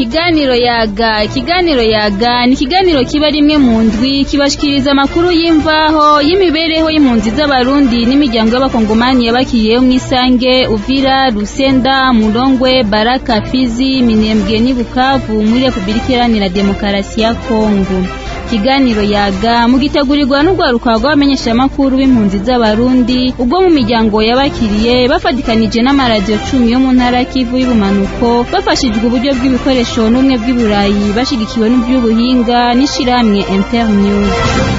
ikiganiro yaga ikiganiro yaga ni ikiganiro kiba rimwe mu ndwi kibashikiriza amakuru y'imvaho y'imibereho y'impunzi z'abarundi n'imiryango y'abakongomani yabakiriyeho mu isange uvira rusenda murongwe baraka fizi minembwe n'i bukavu muri repubulika iharanira demokarasi ya kongo ikiganiro yaga mugitegurirwa n'urwaruka rw'abamenyeshamakuru b'impunzi z'abarundi ubwo mu miryango yabakiriye bafatikanije n'amaradiyo cumi yo mu ntara kivu y'ubumanuko bafashijwe uburyo bw'ibikoresho n'ubumwe bw'iburayi bashigikiwe n'iby'ubuhinga n'ishirahamwe internews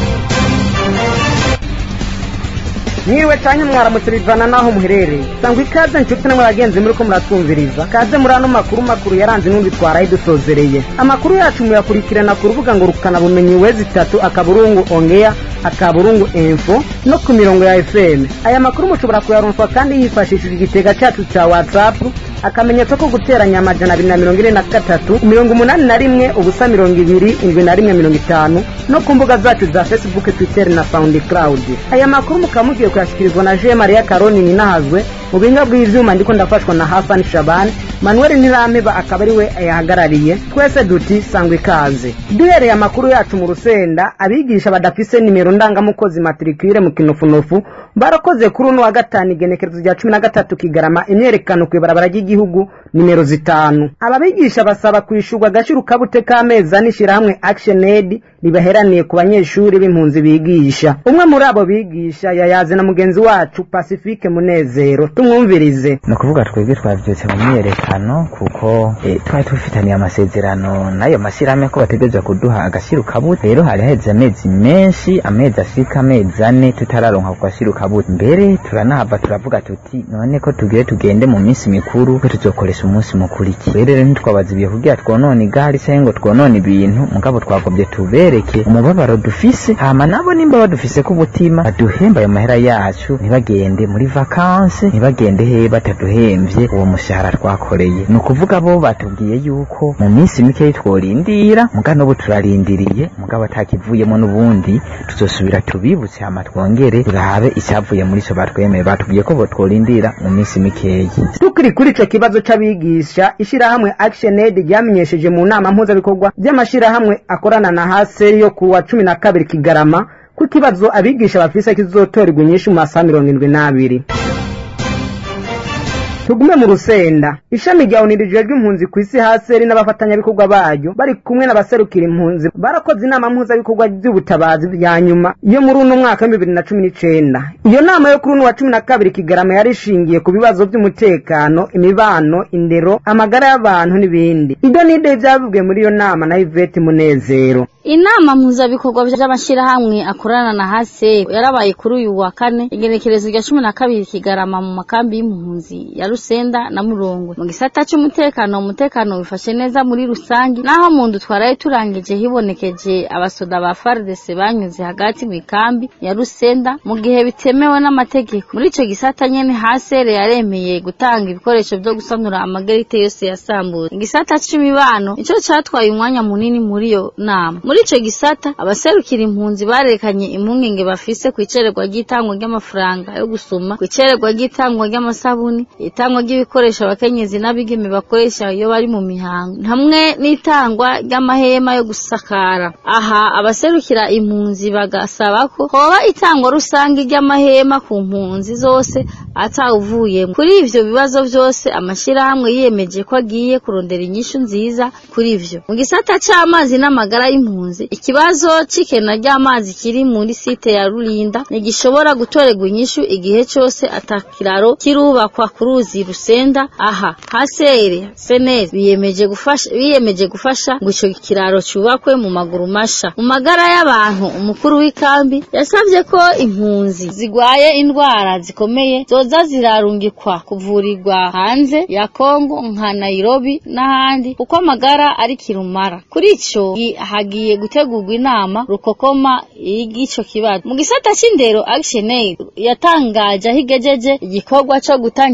mwiriwe canke mwaramutse bivana naho muherereye sangwa ikaze nshuti namwe bagenzi muriko muratwumviriza kaze muri ano makuru makuru yaranze n'undi twaraye dusozereye amakuru yacu muyakurikirana ku rubuga ngo rukana bumenyi wezi itatu akaburungu ongea akaburungu info no ku mirongo ya fm aya makuru mushobora kuyaronswa kandi yifashishije igitega cacu ca whatsapp akamenyetso ko guteranya amajana abiri na mirongo ine na gatatu mirongo umunani na rimwe ubusa mirongo ibiri indwi na rimwe mirongo itanu no ku mbuga zacu za facebook twitter na soundcloud aya makuru mukaba mugiye kuyashyikirizwa na je maria karoni ninahazwe mu buhinga bw'ivyuma ndiko ndafashwa na hasani shabani manuel nirameba akaba ari we ayahagarariye twese duti sangwa ikaze duhereye amakuru yacu mu rusenda abigisha badafise nimero ndangamukozi matricule mu kinofunofu barakoze kuri uno wa gatanu igenekerezo rya cumi na gatatu kigarama imyerekano kw'ibarabara ry'igihugu nimero zitanu aba bigisha basaba kwishurwa agashira ukabute k'amezi ane ishirahamwe action aid ribaheraniye ku banyeshuri b'impunzi bigisha umwe muri abo bigisha yayaze na mugenzi wacu pacifique munezero tumwumvirize ni ukuvuga twebwe twavyutse mu myerekano kuko e, twari tufitaniye amasezerano n'ayo mashyirahamwe ko bategerezwa kuduha agashira ukabute rero hari haheze amezi menshi amezi ashika amezi ane tutararonka ku gashira ukabute mbere turanahava turavuga tuti none ko tugire tugende mu minsi mikuru ko tuzokoresha umunsi mukuru iki rero ntitwabazibiye kugira twonone igare canke ngo twonone ibintu mugabo twagobye tubereke umubabaro dufise hama nabo nimba badufise ko ubutima baduhemba ayo mahera yacu ntibagende muri vakanse ntibagende he bataduhemvye uwo mushahara twakoreye ni ukuvuga bo batubwiye yuko mu minsi mikeyi tworindira muga n'ubu turarindiriye mugabo atakivuyemo n'ubundi tuzosubira tubibutse hama twongere turabe icyavuye muri ico batwemeye batubwiye ko bo tworindira mu minsi mikeyi tukiri kuri ico kibazo c'abigisha ishirahamwe action aid ryamenyesheje mu nama mpuzabikorwa by'amashirahamwe akorana na haseri yo kuwa cumi na kabiri kigarama ko ikibazo abigisha bafise kizotorerwa inyinshi mu masaha mirongo indwi n'abiri tugume mu rusenda ishami rya unirije ry'impunzi ku isi haseri n'abafatanyabikorwa bayo bari kumwe n'abaserukira impunzi barakoze inama mpuzabikorwa by'ubutabazi bya nyuma yo muri uno mwaka w'ibibiri na cumi n'icenda iyo nama yo kuri uno wa cumi na kabiri kigarama yari ishingiye ku bibazo by'umutekano imibano indero amagara y'abantu n'ibindi ibyo nide byavuzwe muri iyo nama na ivete munezero inama mpuzabikorwa by'amashyirahamwe akorana na hase yarabaye kuri uyu wa kane igenekerezo rya cumi na kabiri kigarama mu makambi y'impunzi ya rusenda na murongo mu gisata cy'umutekano umutekano wifashe neza muri rusange naho mu ndu twaraye turangije hibonekeje abasoda ba FARDC banyuze hagati mu ikambi ya rusenda mu gihe bitemewe n'amategeko muri ico gisata nyene hasere yaremeye gutanga ibikoresho byo gusanura amagerite yose yasambuye igisata c'imibano ico catwaye umwanya munini muri iyo nama muri ico gisata abaserukira impunzi barekanye impungenge bafise ku icererwa ry'itangwa ry'amafaranga yo gusuma ku icererwa ry'itangwa ry'amasabuni itangwa ry'ibikoresho abakenyezi n'abigeme bakoresha iyo bari mu mihango hamwe n'itangwa ry'amahema yo gusakara aha abaserukira impunzi bagasaba ko hoba itangwa rusange ry'amahema ku mpunzi zose atawuvuyemo kuri ivyo bibazo vyose amashirahamwe yiyemeje ko agiye kurondera inyishu nziza kuri ivyo mu gisata c'amazi n'amagara y'impunzi ikibazo c'ikena ry'amazi kiri muri site ya rurinda ntigishobora gutorerwa inyishu igihe cose atakiraro kirubakwa ku ruzi rusenda aha hasere seneri biyemeje gufasha biyemeje gufasha ngo ico kiraro cubakwe mu maguru masha mu magara y'abantu umukuru w'ikambi yasavye ko impunzi zigwaye indwara zikomeye zoza zirarungikwa kuvurirwa hanze ya Kongo nka Nairobi n'ahandi kuko amagara ari kirumara kuri ico hagiye gutegurwa inama rukokoma y'igico kibazo mu gisata c'indero Action Aid yatangaje aho igejeje igikorwa co gutanga ibikoresho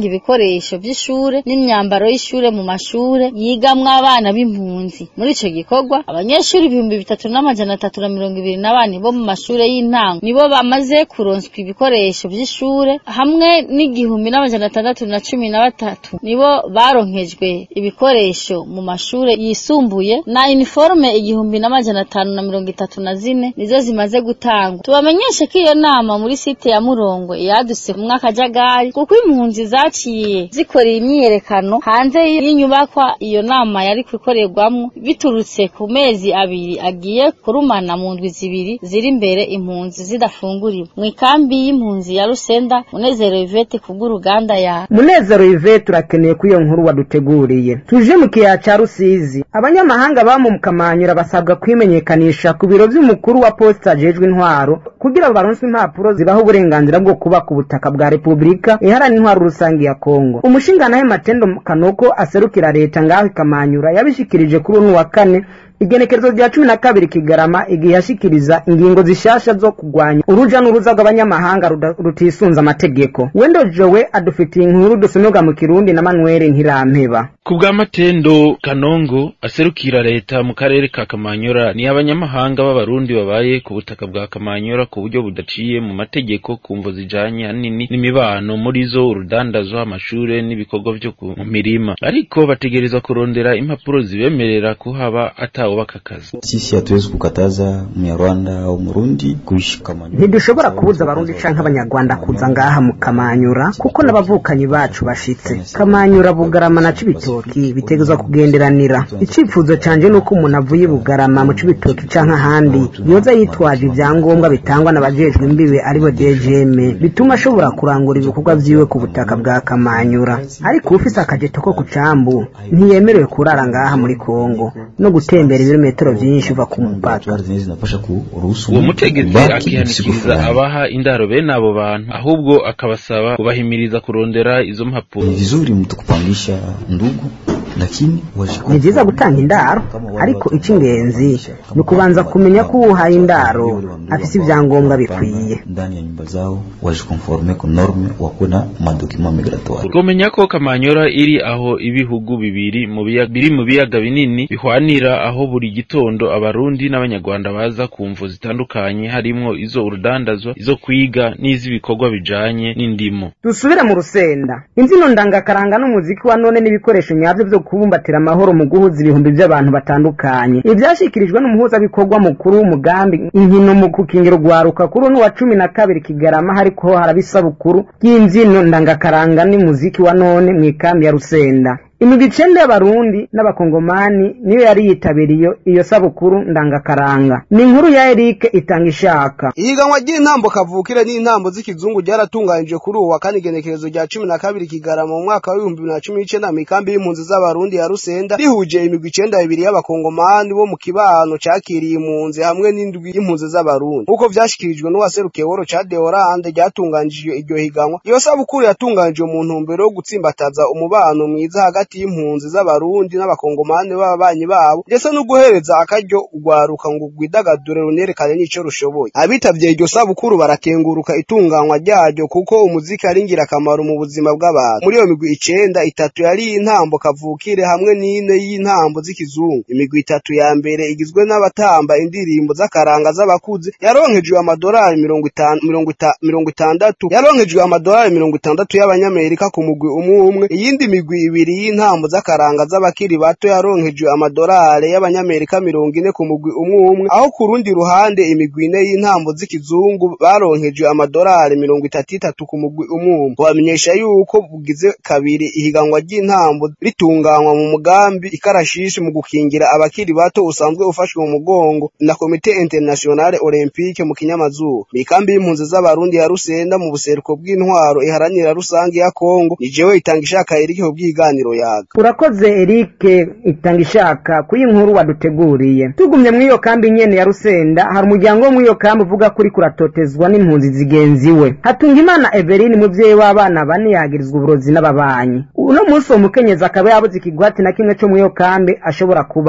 ibikoresho vy'ishure n'imyambaro y'ishure mu mashure yigamwo abana b'impunzi muri ico gikorwa abanyeshuri ibihumbi bitatu n'amajana atatu na mirongo ibiri na bane bo mu mashure y'intango nibo bamaze kuronswa ibikoresho vy'ishure hamwe n'igihumbi n'amajana atandatu na cumi na batatu nibo baronkejwe ibikoresho mu mashure yisumbuye na uniforme igihumbi n'amajana atanu na mirongo itatu na zine nizo zimaze gutangwa tubamenyeshe ko iyo nama muri site ya murongo yaduse mu akajagari kuko impunzi zaciye zikorera imyiyerekano hanze y'inyubakwa iyo nama yari kuikorerwamwo biturutse ku mezi abiri agiye kurumana mu ndwi zibiri ziri imbere impunzi zidafunguriwe mu ikambi y'impunzi ya rusenda munezero ivete kubw'uruganda ya munezero ivete turakeneye ko iyo nkuru waduteguriye tuje mu kiyaya ca rusizi abanyamahanga baba mu kamanyura basabwa kwimenyekanisha ku biro vy'umukuru wa posita ajejwe intwaro kugira baronswe impapuro zibaha uburenganzira bwo kuba ku butaka bwa repubulika iharanira intwaro rusange ya kongo umushinganahe matendo kanoko aserukira leta ngaho ikamanyura yabishikirije kuri uno wa kane igenekerezo rya cumi na kabiri kigarama igihe yashikiriza ingingo zishasha zo kugwanya uruja n'uruza rw'abanyamahanga ruda- rutisunze amategeko wendo jowe adufitiye inkuru dusomerwa mu kirundi na manuel ntirampeba ku bwa matendo kanongo aserukira leta mu karere ka kamanyora ni abanyamahanga b'abarundi babaye ku butaka bwa kamanyora ku buryo budaciye mu mategeko ku mvo zijanye hanini n'imibano muri zo urudandazwa amashure n'ibikorwa vyo ku mu mirima ariko bategerezwa kurondera impapuro zibemerera kuhaba atawubaka akazi Sisi hatuwezi kukataza Mnyarwanda au Murundi kuishi Kamanyola. ntidushobora kubuza abarundi canke abanyarwanda kuza ngaha mu kamanyura kuko n'abavukanyi bacu bashitse kamanyura bugarama na cibitoki bitegerezwa kugenderanira icifuzo canje nuko umuntu avuye bugarama mu cibitoki canke ahandi yoza yitwaje ivyangombwa bitangwa n'abajejwe imbibe aribo dgm bituma ashobora kurangura ibikorwa vyiwe ku butaka bwa kamanyura ariko ufise akajeto ko ku cambu ntiyemerewe kurara ngaha muri kongo no gutembera ibirometero vyinshi uva ku mupaka Gari zenyewe zinapasha kuruhusu uwo mutegetsi kubaki siku akihanikiriza fulani. abaha indaro bene abo bantu ahubwo akabasaba kubahimiriza kurondera izo mpapuro Ni vizuri mtu kupangisha ndugu lakini wajikuta- ni vyiza gutanga indaro ariko ic'ingenzi ni ukubanza kumenya ko uwuhaye indaro afise ivyangombwa bikwiye ndani ya nyumba zao wajikonforme ku norme wakuwe na madokima migratoire twomenya ko kamanyora iri aho ibihugu bibiri mu biya- biri mu biyaga binini bihwanira aho buri gitondo abarundi n'abanyarwanda baza ku mvo zitandukanye harimwo izo urudandazwa izo kwiga n'iz'ibikorwa bijanye n'indimo dusubire mu rusenda imbyino ndangakaranga n'umuziki wa none n'ibikoresho nyabyo byo kubumbatira amahoro mu guhuza ibihumbi by'abantu batandukanye ibi byashyikirijwe n'umuhuzabikorwa mukuru w'umugambi inkino mu gukingira urwaruka kuri uno wa cumi na kabiri kigarama hariko haraba isabukuru y'imbyino ndangakaranga n'umuziki wa none mu ikambi ya rusenda imigwi icenda y'abarundi n'abakongomani niyo yari yitabiriye iyo sabukuru ndangakaranga ni inkuru ya erike itanga ishaka ihiganwa ry'intambo kavukire n'intambo z'ikizungu ryaratunganijwe kuri ubu wa kane igenekerezo rya cumi na kabiri kigarama mu mwaka w'ibihumbi bibiri na cumi n'icenda mu ikambi y'impunzi z'abarundi ya rusenda rihuje imigwi icenda bibiri y'abakongomani bo mu kibano cakiriye impunzi hamwe n'indwi y'impunzi z'abarundi nk'uko vyashikirijwe n'uwaserukiye woro ca deorande ryatunganijwe iryo higanwa iyo sabukuru yatunganijwe mu ntumbero yo gutsimbataza umubano mwiza hagati y'impunzi z'abarundi n'abakongomani b'ababanyi babo ndetse no guhereza akaryo urwaruka ngo rwidagadure runerekane n'ico rushoboye abitavye iryo sabukuru barakenguruka itunganywa ryaryo kuko umuziki ari ingirakamaro mu buzima bw'abantu muri iyo migwi icenda itatu yari intambo kavukire hamwe n'ine y'intambo z'ikizungu imigwi itatu ya mbere igizwe n'abatamba indirimbo z'akaranga z'abakuze yaronkejwe amadolari mirongo itanu mirongo ita- mirongo itandatu yaronkejwe amadolari mirongo itandatu y'abanyamerika ku mugwi umwe umwe iyindi migwi ibiri y'intambo z'akaranga z'abakiri bato yaronkejwe amadolari y'abanyamerika mirongo ine ku mugwi umwe umwe aho ku rundi ruhande imigwi ine y'intambo z'ikizungu baronkejwe amadolari mirongo itatu itatu ku mugwi umwe umwe wamenyesha yuko bugize kabiri ihiganwa ry'intambo ritunganywa mu mugambi ikarashishi mu gukingira abakiri bato usanzwe ufashwe mu mugongo na komite internationale olympique mu kinyamazuba mikambi y'impunzi z'abarundi ya rusenda mu buseruko bw'intwaro iharanira rusange ya kongo ni jewe itanga ishaka erike ku bw'iganiro yaga urakoze erike itanga ishaka kuyi nkuru waduteguriye tugumye muri iyo kambi nyene ya rusenda hari umuryango wo muri iyo kambi uvuga ko uriko uratotezwa n'impunzi zigenzi we hatungimana eveline umuvyeyi w'abana bane yagirizwa uburozi n'ababanyi uno munsi uwo mukenyezi akaba yabuze ikigwati na kimwe co muri iyo kambi ashobora kubamwo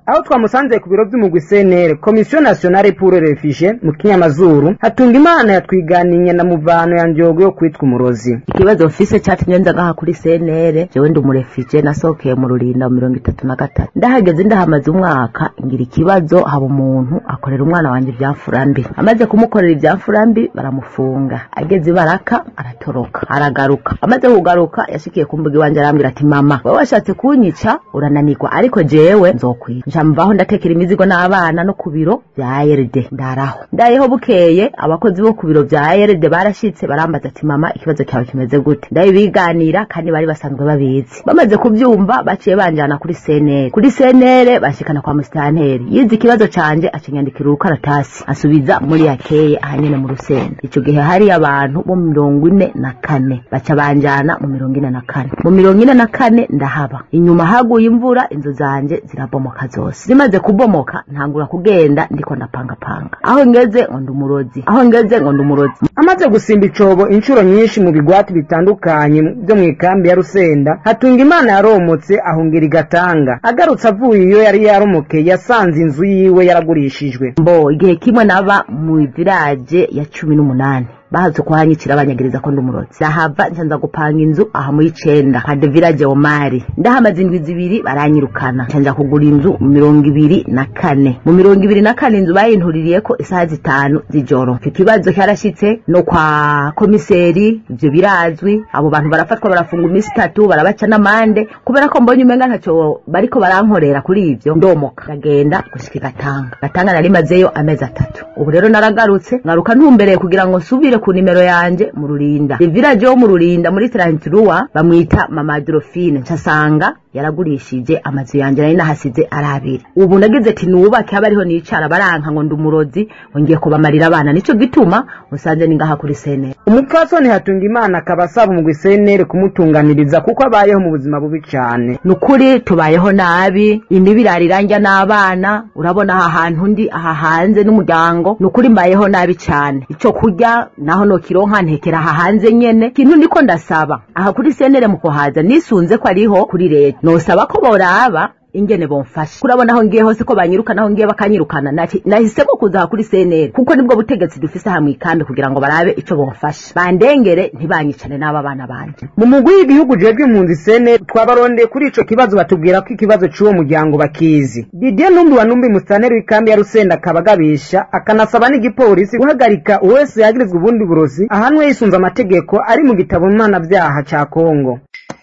aho twamusanze ku biro by'umugwi CNL Commission Nationale pour les Réfugiés mu kinyamazuru hatunga imana yatwiganiye na muvano ya njogo yo kwitwa umurozi ikibazo mfise catumye nza ngaha kuri CNL jewe ndi umurefije nasohokeye mu rurinda mu mirongo itatu na gatatu ndahageze ndahamaze umwaka ngira ikibazo haba umuntu akorera umwana wanje ivyamfura mbi amaze kumukorera ivyamfura mbi baramufunga ageze baraka aratoroka aragaruka amaze kugaruka yashikiye ku mbuga iwanje arambwira ati mama wowe washatse kunyica urananirwa ariko jewe nzokwica nca mvaho ndatekera imizigo n'abana no ku biro vya ARD ndaraho ndayeho bukeye abakozi bo ku biro vya ARD barashitse barambaza ati mama ikibazo cyawe kimeze gute ndabibiganira kandi bari basanzwe babizi bamaze kuvyumva baciye banjana kuri CNL kuri CNL bashikana kwa mustanteri yize ikibazo canje acinyandikira urukaratasi asubiza muri yakeye ahanyene mu rusenda ico gihe hari abantu bo mirongo ine na kane baca banjana mu mirongo ine na kane mu mirongo ine na kane ndahaba inyuma haguye imvura inzu zanje zirabomoka zose zimaze kubomoka ntangura kugenda ndiko ndapangapanga aho ngeze ngo ndi umurozi aho ngeze ngo ndi umurozi amaze gusimba icobo inshuro nyinshi mu bigwati bitandukanye byo mu ikambi ya rusenda hatunga imana yaromotse ahungira igatanga agarutse avuye iyo yari yaromokeye yasanze inzu yiwe yaragurishijwe mbo igihe kimwe naba mu village ya cumi n'umunani bahaze kuhanyicira abanyagiriza ko ndi umurozi ndahava ncanza gupanga inzu aha muri icenda nka de village omari ndahamaze indwi zibiri baranyirukana ncanza kugura inzu mu mirongo ibiri na kane mu mirongo ibiri na kane inzu bayintuririyeko isaha zitanu z'ijoro mfite ikibazo cyarashitse no kwa komiseri ivyo birazwi abo bantu barafatwa barafunga iminsi itatu barabaca n'amande kubera ko mbonye umenga ntaco bariko barankorera kuri ivyo ndomoka ndagenda gushika igatanga gatanga nari mazeyo amezi atatu ubu rero naragarutse ngaruka ntumbereye kugira ngo nsubire ku nimero yanje mu rurinda village wo mu rurinda muri Tranturua bamwita mama Adolphine ncasanga yaragurishije amazu yanje nari nahasize ari abiri ubu nagize ati nubake haba ariho nicara baranka ngo ndi umurozi ngiye kubamarira abana nico gituma musanze ni ngaha kuri sene umupfasoni hatunga imana akaba asaba umugwi CNL kumutunganiriza kuko abayeho mu buzima bubi cane nukuri tubayeho nabi imibi iraranja n'abana urabona aha hantu ndi aha hanze n'umuryango nukuri mbayeho nabi cane ico kurya naho nokironka ntekera aha hanze nyene ikintu ndiko ndasaba aha kuri senere mu kuhaza nisunze ko ariho kuri leta nosaba ko boraba ingene bomfasha kurabona aho ngiye hose ko banyirukana aho ngiye bakanyirukana nati nahisemo kuza aha kuri senere kuko nibwo butegetsi dufise aha mw'ikambi kugira ngo barabe ico bomfasha bandengere ntibanyicane n'aba bana banje mu mugwi w'igihugu jejwe impunzi CNL twabarondeye kuri ico kibazo batubwira ko ikibazo c'uwo muryango bakizi Didier Numbi wa Numbi mustaneri w'ikambi ya Rusenda akaba agabisha akanasaba n'igipolisi guhagarika uwese yagirizwa ubundi burozi ahanwe yisunze amategeko ari mu gitabo mpanavyaha ca Kongo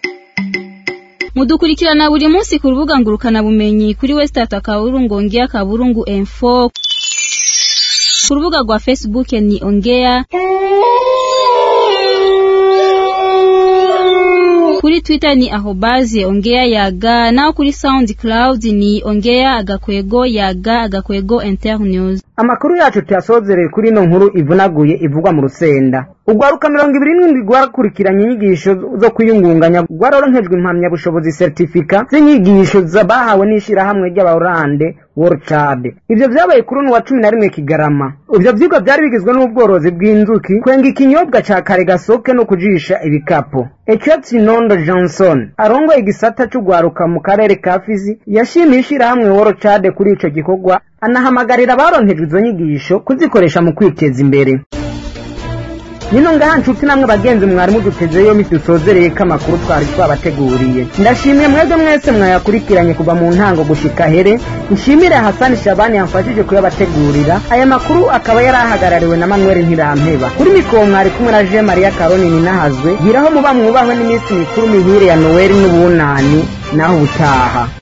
mudukurikirana buri munsi ku rubuga ngurukana bumenyi kuri westat akaburungu ongea kaburungu info ku rubuga rwa facebook ni ongea kuri twitter ni ahobaze ongea yaga naho kuri soundcloud ni ongea agakwego yaga agakwego internews amakuru yacu tuyasozereye kuri ino nkuru ivunaguye ivugwa mu rusenda urwaruka mirongo ibiri n'indwi rwakurikiranye inyigisho zo kwiyungunganya rwaroronkejwe impamyabushobozi seritifika z'inyigisho bahawe n'ishyirahamwe ry'abarande worcad ivyo vyabaye kuri uno wa cumi na rimwe kigarama ivyo vyigwa vyari bigizwe n'ubworozi bw'inzuki kwenga ikinyobwa ca kare gasoke no kujisha ibikapo ecetsi nondo johnson arongoye igisata c'urwaruka mu karere ka fizi yashimiye ishirahamwe worcad kuri ico gikorwa anahamagarira abaronkejwe izo nyigisho kuzikoresha mu kwiteza imbere nino ngaha nshuti namwe bagenzi mwari mudutezeyo dusozereye ko amakuru twari twabateguriye ndashimiye mwebwe mwese mwayakurikiranye kuva mu ntango gushika here nshimire hasani shabani yamfashije kuyabategurira aya makuru akaba yari ahagarariwe na manuel ntirampeba kuri mikoro mwari kumwe na je mariya karoni ninahazwe giraho muba mwubahwe n'iminsi mikuru mihire ya noweli n'ubunani naho ubutaha